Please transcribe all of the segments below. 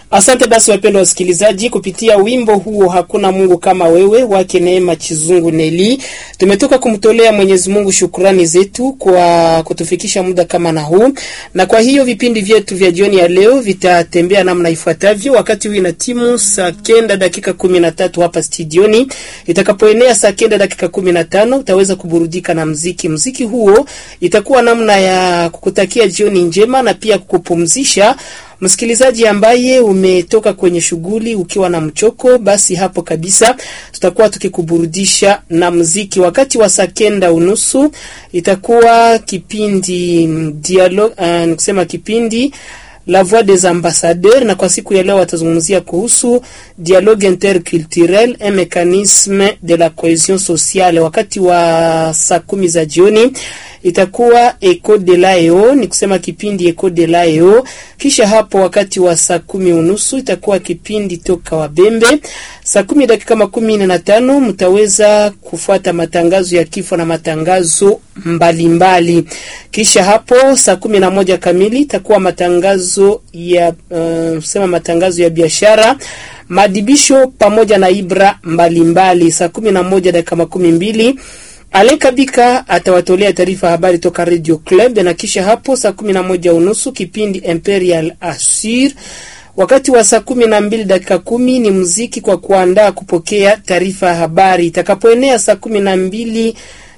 Asante basi wapendwa wasikilizaji, kupitia wimbo huo hakuna Mungu kama wewe wake Neema Chizungu Neli, tumetoka kumtolea Mwenyezi Mungu shukrani zetu kwa kutufikisha muda kama na huu, na kwa hiyo vipindi vyetu vya jioni ya leo vitatembea namna ifuatavyo. Wakati huu ina timu saa kenda dakika kumi na tatu hapa studioni, itakapoenea saa kenda dakika kumi na tano utaweza kuburudika na mziki. Mziki huo itakuwa namna ya kukutakia jioni njema na pia kukupumzisha msikilizaji ambaye umetoka kwenye shughuli ukiwa na mchoko, basi hapo kabisa tutakuwa tukikuburudisha na mziki. Wakati wa saa kenda unusu itakuwa kipindi dialogue, uh, nikusema kipindi La Voix des Ambassadeurs, na kwa siku ya leo watazungumzia kuhusu dialogue interculturel un mécanisme de la cohesion sociale. Wakati wa saa kumi za jioni itakuwa Eco de Lao, ni kusema kipindi Eco de Lao. Kisha hapo wakati wa saa kumi unusu itakuwa kipindi toka Wabembe. Saa kumi dakika makumi nne na tano mtaweza kufuata matangazo ya kifo na matangazo mbalimbali mbali. Kisha hapo saa kumi na moja kamili itakuwa matangazo ya uh, sema matangazo ya biashara madibisho pamoja na ibra mbalimbali. Saa kumi na moja dakika makumi mbili Alekabika atawatolea taarifa habari toka Radio Club, na kisha hapo saa kumi na moja unusu kipindi Imperial Assure. Wakati wa saa kumi na mbili dakika kumi ni muziki kwa kuandaa kupokea taarifa ya habari. Itakapoenea saa kumi na mbili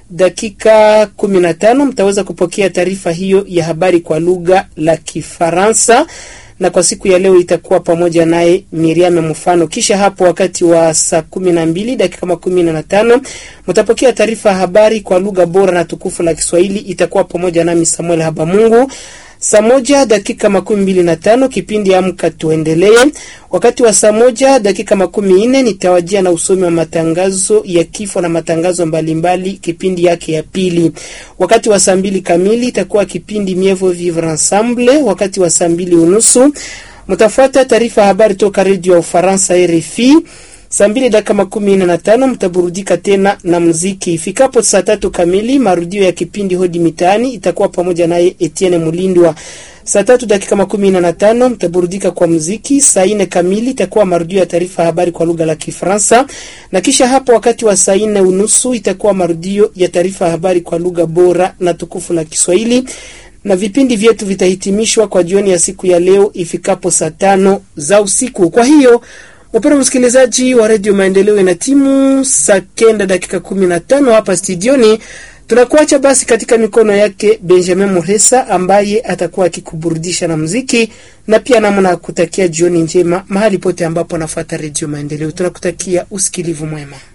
dakika kumi na tano mtaweza kupokea taarifa hiyo ya habari kwa lugha la Kifaransa na kwa siku ya leo itakuwa pamoja naye Miriam Mfano. Kisha hapo wakati wa saa kumi na mbili dakika makumi na tano mtapokea taarifa ya habari kwa lugha bora na tukufu la Kiswahili, itakuwa pamoja nami Samuel Habamungu. Saa moja dakika makumi mbili na tano kipindi Amka Tuendelee. Wakati wa saa moja dakika makumi nne nitawajia na usomi wa matangazo ya kifo na matangazo mbalimbali mbali, kipindi yake ya pili. Wakati wa saa mbili kamili itakuwa kipindi Mievo Vivre Ensemble. Wakati wa saa mbili unusu mtafuata taarifa habari toka redio ya Ufaransa RFI. Saa mbili dakika makumi nne na tano mtaburudika tena na muziki. Ifikapo saa tatu kamili marudio ya kipindi Hodi Mitaani itakuwa pamoja naye Etienne Mulindwa. Saa tatu dakika makumi nne na tano mtaburudika kwa muziki. Saa nne kamili itakuwa marudio ya taarifa habari kwa lugha la Kifaransa, na kisha hapo wakati wa saa nne unusu itakuwa marudio ya taarifa habari kwa lugha bora na tukufu la Kiswahili na vipindi vyetu vitahitimishwa kwa jioni ya siku ya leo ifikapo saa tano za usiku. Kwa hiyo Wapenda msikilizaji wa redio Maendeleo, ina timu saa kenda dakika kumi na tano hapa studioni. Tunakuacha basi katika mikono yake Benjamin Muresa ambaye atakuwa akikuburudisha na muziki na pia namna ya kutakia jioni njema mahali pote ambapo anafuata redio Maendeleo. Tunakutakia usikilivu mwema.